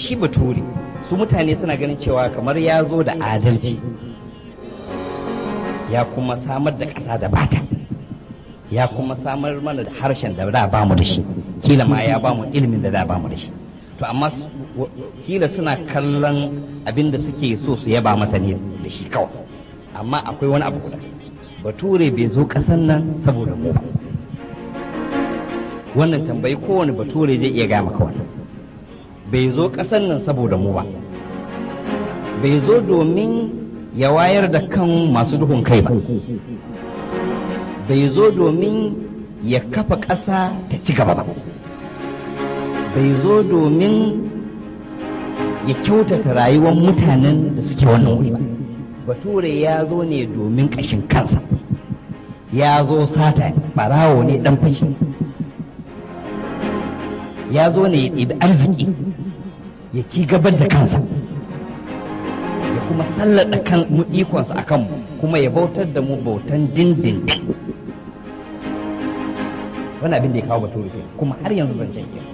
shi bature su mutane suna ganin cewa kamar ya zo da adalci ya kuma samar da ƙasa da bata ya kuma samar mana da harshen da da ba mu da shi kila ma ya ba mu ilimin da da ba mu da shi to amma kila suna kallon abin da suke so su yaba masa ne da shi kawai amma akwai wani abu guda bature bai zo ƙasan nan saboda mu ba wannan tambayi kowane bature zai iya gama kawai bai zo ƙasan nan saboda mu ba bai zo domin ya wayar da kan masu duhun kai ba bai zo domin ya kafa ƙasa ta ci gaba ba bai zo domin ya kyautata rayuwar mutanen da suke wannan wuri ba bature ya zo ne domin ƙashin kansa ya zo sata barawo ne ɗan fashi ya zo ne ya ɗibi arziki ya ci gabar da kansa ya kuma sallada kan mu ikonsa a kanmu kuma ya bautar da mu bautan dindindin wani abin da ya kawo bature kuma har yanzu zan ke